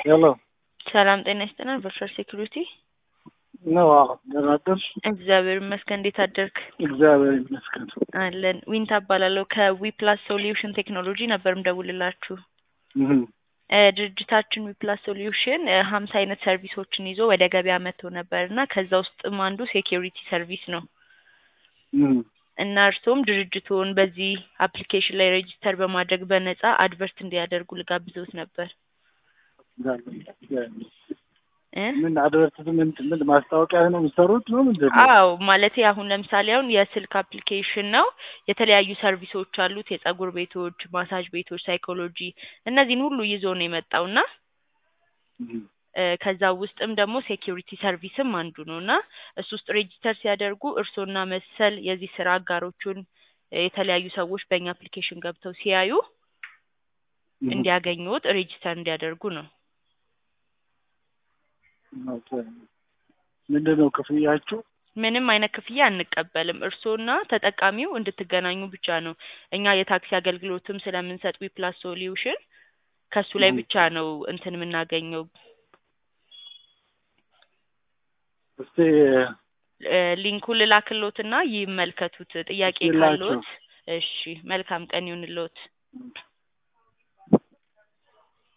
ሄሎ ሰላም ጤና ይስጥልን። ቨርቹዋል ሴኩሪቲ ነው። አዎ ደህና አደርሽ? እግዚአብሔር ይመስገን። እንዴት አደርክ? እግዚአብሔር ይመስገን። አለን። ዊንታ እባላለሁ ከዊፕላስ ሶሉሽን ቴክኖሎጂ ነበር ምደውልላችሁ። እህ እ ድርጅታችን ዊፕላስ ሶሉሽን ሀምሳ አይነት ሰርቪሶችን ይዞ ወደ ገበያ መጥቶ ነበር እና ከዛ ውስጥም አንዱ ሴኪሪቲ ሰርቪስ ነው እህ እና እርስዎም ድርጅቱን በዚህ አፕሊኬሽን ላይ ሬጂስተር በማድረግ በነጻ አድቨርት እንዲያደርጉ ልጋብዘውት ነበር እ ምን አድቨርቲዝመንት ምን ማስታወቂያ ነው የሚሰሩት ነው ምንድን ነው? አዎ ማለቴ አሁን ለምሳሌ አሁን የስልክ አፕሊኬሽን ነው። የተለያዩ ሰርቪሶች አሉት። የጸጉር ቤቶች፣ ማሳጅ ቤቶች፣ ሳይኮሎጂ እነዚህን ሁሉ ይዞ ነው የመጣው እና እህ እ ከዛ ውስጥም ደግሞ ሴኪሪቲ ሰርቪስም አንዱ ነው እና እሱ ውስጥ ሬጂስተር ሲያደርጉ እርስዎና መሰል የዚህ ስራ አጋሮቹን እ የተለያዩ ሰዎች በእኛ አፕሊኬሽን ገብተው ሲያዩ እህ እንዲያገኙት ሬጂስተር እንዲያደርጉ ነው። ኦኬ። ምንድን ነው ክፍያችሁ? ምንም አይነት ክፍያ አንቀበልም። እርስዎና ተጠቃሚው እንድትገናኙ ብቻ ነው። እኛ የታክሲ አገልግሎትም ስለምንሰጥ ዊፕላስ ሶሉሽን ከሱ ላይ እህ ብቻ ነው እንትን የምናገኘው። እስቲ እ ሊንኩን ልላክልዎትና ይመልከቱት። ጥያቄ እስቲ ላኪው። ካለዎት እሺ፣ መልካም ቀን ይሁንልዎት።